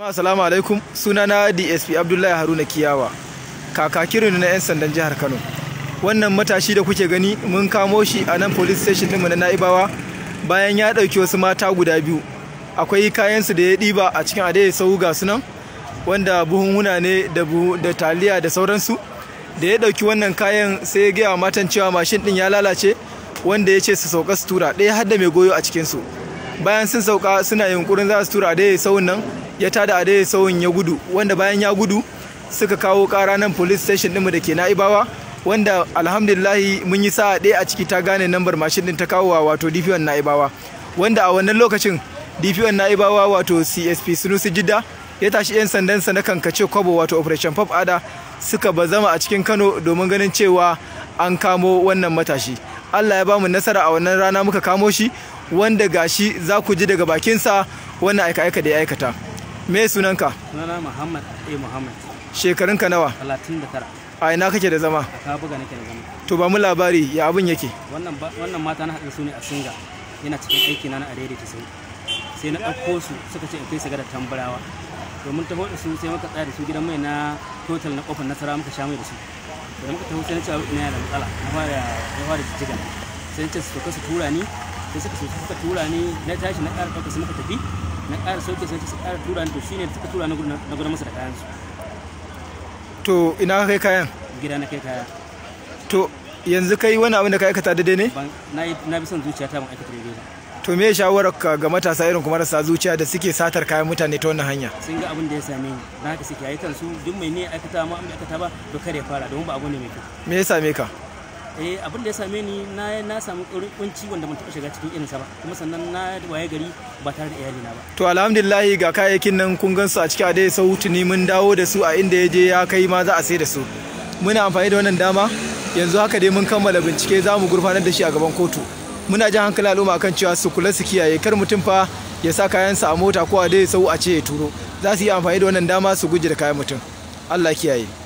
Assalamu alaikum sunana DSP Abdullahi Haruna Kiyawa kakakirin na 'yan sandan jihar Kano wannan matashi da kuke gani mun kamo shi a nan police station ɗinmu na Na'ibawa bayan ya ɗauki wasu mata guda biyu akwai kayansu da ya ɗiba a cikin adai sau ga sunan wanda buhunhuna ne da, da taliya da sauransu da ya ɗauki wannan kayan sai ya gaya matan cewa mashin ɗin ya lalace wanda ya ce su sauka su tura ɗaya har da mai goyo a cikinsu bayan sun sauka suna yunkurin za su tura adai sauyin nan ya tada adai sauyin ya gudu wanda bayan ya gudu suka kawo kara nan police station ɗinmu da ke na'ibawa wanda alhamdulillahi mun yi sa'a ɗaya a ciki ta gane nambar mashin ɗin ta kawo wato dp1 na'ibawa wanda a wannan lokacin dp1 na'ibawa wato csp sunusi jidda ya tashi 'yan sandansa na kankace kwabo wato operation pop ada suka bazama a cikin kano domin ganin cewa an kamo wannan matashi allah ya bamu nasara a wannan rana muka kamo shi wanda gashi za ku ji daga bakinsa wannan aika-aika da ya aikata me sunanka sunana muhammad a muhammad shekarunka nawa 39 a ina kake da zama a kabuga nake da zama to ba mu labari ya abin yake wannan ba- wannan mata na haɗa su ne a singa yana cikin aiki na na a daidaita sau sai na ɗauko su suka ce in kai su ga da tambarawa domin taho da su sai muka tsaya da su gidan mai na total na kofar nasara muka sha mai da su da muka taho sai na ce ina yana da matsala na fara na fara jijjiga sai na ce su sauka su tura ni sai suka sauka suka tura ni na tashi na ƙara ɗauka su muka tafi na ƙara sauke sai su ƙara tura ni to shine da suka tura ni gudu na gudu masa da kayan su to ina ka kai kayan gida na kai kaya to yanzu kai wani abin da ka aikata daidai ne ban na yi na bi son zuciya ta ban aikata daidai ba to me shawarar ka ga matasa irin kuma marasa zuciya da suke satar kayan mutane ta wannan hanya sun ga abin da ya same ni na haka suke yi kansu duk mai ne aikata ma an bai aikata ba to kada ya fara domin ba abu ne mai kyau me ya same ka eh abin da ya same ni na na samu ƙaurin kunci wanda ban taɓa shiga cikin irinsa ba kuma sannan na waye gari ba tare da iyalina ba to alhamdulillahi ga kayayyakin nan kun gansu a cikin adai sautuni mun dawo da su a inda ya je ya kai ma za a sai da su muna amfani da wannan dama yanzu haka dai mun kammala bincike za mu gurfanar da shi a gaban kotu muna jan hankali al'umma kan cewa su kula su kiyaye kar mutum fa ya sa kayansa a mota ko a dai sau a ce ya turo za su yi amfani da wannan dama su guje da kayan mutum allah kiyaye